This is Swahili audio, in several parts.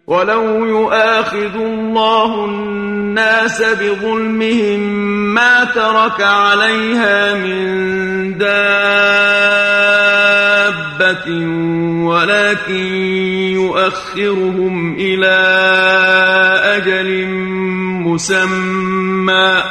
ولو يؤاخذ الله الناس بظلمهم ما ترك عليها من دابة ولكن يؤخرهم إلى أجل مسمى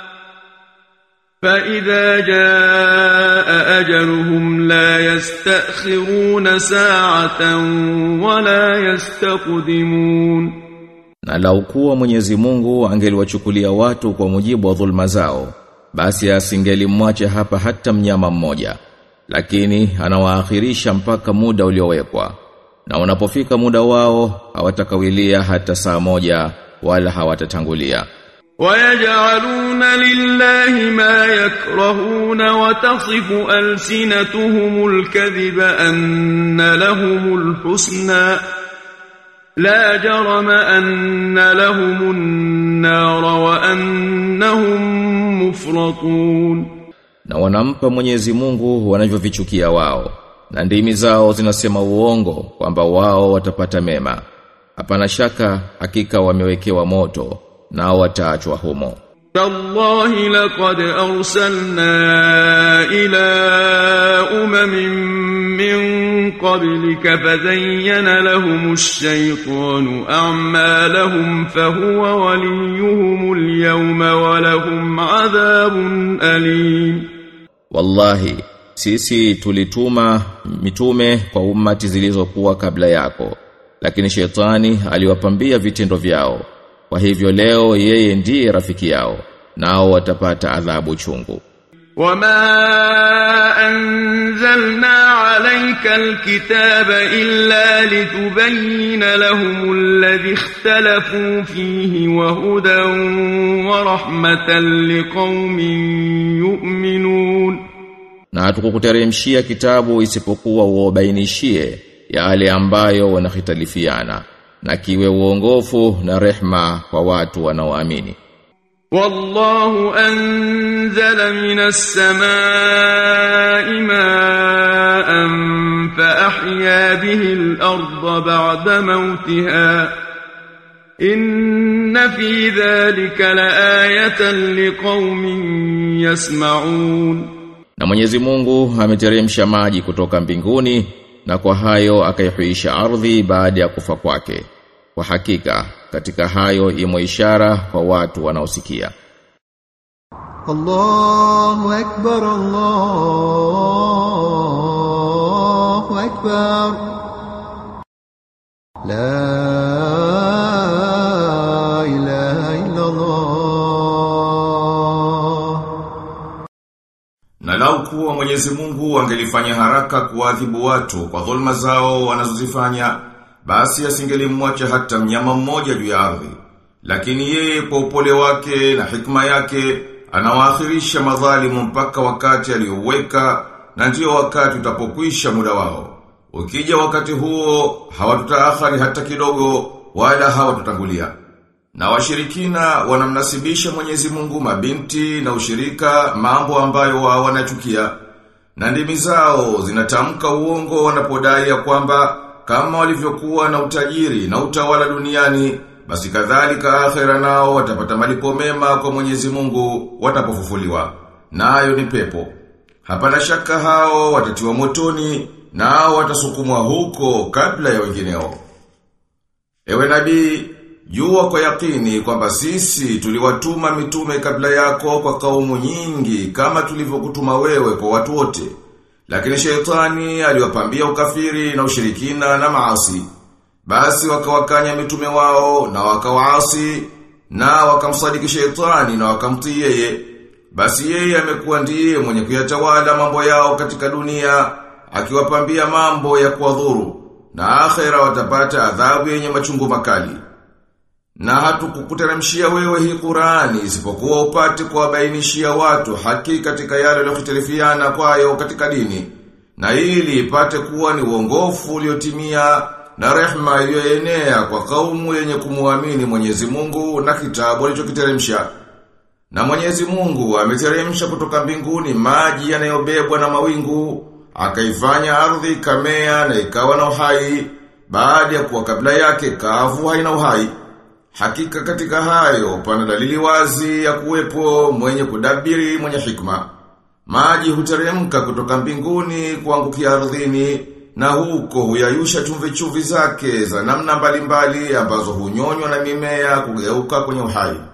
فإذا جاء أجلهم لا يستأخرون ساعة ولا يستقدمون Na lau kuwa Mwenyezi Mungu angeliwachukulia watu kwa mujibu wa dhulma zao, basi asingelimwacha hapa hata mnyama mmoja. Lakini anawaakhirisha mpaka muda uliowekwa. Na unapofika muda wao hawatakawilia hata saa moja wala hawatatangulia. ويجعلون لله ما يكرهون وتصف ألسنتهم الكذب أن لهم الحسنى لا جرم أن لهم النار وأنهم مفرطون Na wanampa Mwenyezi Mungu wanavyovichukia wao. Na ndimi zao zinasema uongo kwamba wao watapata mema. Hapana shaka hakika wamewekewa moto nao wataachwa humo. تالله لقد أرسلنا إلى أمم من قبلك فزين لهم الشيطان أعمالهم فهو وليهم اليوم ولهم عذاب أليم Wallahi sisi tulituma mitume kwa ummati zilizokuwa kabla yako lakini shetani aliwapambia vitendo vyao kwa hivyo leo yeye ndiye rafiki yao nao watapata adhabu chungu وما أنزلنا عليك الكتاب إلا لتبين لهم الذي اختلفوا فيه وهدى ورحمة لقوم يؤمنون na hatukukuteremshia kitabu isipokuwa uobainishie yale ambayo wanahitalifiana na kiwe uongofu na rehma kwa watu wanaoamini والله أنزل من السماء ماء فأحيا به الأرض بعد موتها إن في ذلك لآية لقوم يسمعون Na Mwenyezi Mungu ameteremsha maji kutoka mbinguni na kwa hayo akaihuisha ardhi baada ya kufa kwake. Kwa hakika katika hayo imo ishara kwa watu wanaosikia. الله أكبر الله أكبر لا إله إلا الله Na lau kuwa Mwenyezi Mungu angelifanya haraka kuadhibu watu kwa dhulma zao wanazozifanya, basi asingelimwacha hata mnyama mmoja juu ya ardhi. Lakini yeye kwa upole wake na hikma yake anawaakhirisha madhalimu mpaka wakati aliyouweka na ndio wakati utapokwisha muda wao. Ukija wakati huo hawatutaakhari hata kidogo wala hawatutangulia. Na washirikina wanamnasibisha Mwenyezi Mungu mabinti na ushirika mambo ambayo wao wanachukia. Na ndimi zao zinatamka uongo wanapodai ya kwamba kama walivyokuwa na utajiri na utawala duniani basi kadhalika akhera nao watapata malipo mema kwa Mwenyezi Mungu watapofufuliwa. Nayo ni pepo. Hapana shaka hao watatiwa motoni nao watasukumwa huko kabla ya wengineo. Ewe nabii, jua kwa yakini kwamba sisi tuliwatuma mitume kabla yako kwa kaumu nyingi kama tulivyokutuma wewe kwa watu wote. Lakini shetani aliwapambia ukafiri na ushirikina na maasi. Basi wakawakanya mitume wao na wakawaasi na wakamsadiki shetani na wakamtii yeye. Basi yeye amekuwa ndiye mwenye kuyatawala mambo yao katika dunia akiwapambia mambo ya kuwadhuru na akhera watapata adhabu yenye machungu makali. Na hatukukuteremshia wewe hii Qur'ani isipokuwa upate kuwabainishia watu haki katika yale waliyokhtalifiana kwayo katika dini. Na ili ipate kuwa ni uongofu uliotimia na rehma iliyoenea kwa kaumu yenye kumuamini Mwenyezi Mungu na kitabu alichokiteremsha. Na Mwenyezi Mungu ameteremsha kutoka mbinguni maji yanayobebwa na mawingu, akaifanya ardhi kamea na ikawa na uhai, baada ya kuwa kabla yake kavu haina uhai. Hakika katika hayo pana dalili wazi ya kuwepo mwenye kudabiri mwenye hikma. Maji huteremka kutoka mbinguni kuangukia ardhini na huko huyayusha chumvi chumvi zake za namna mbalimbali ambazo hunyonywa na mimea kugeuka kwenye uhai.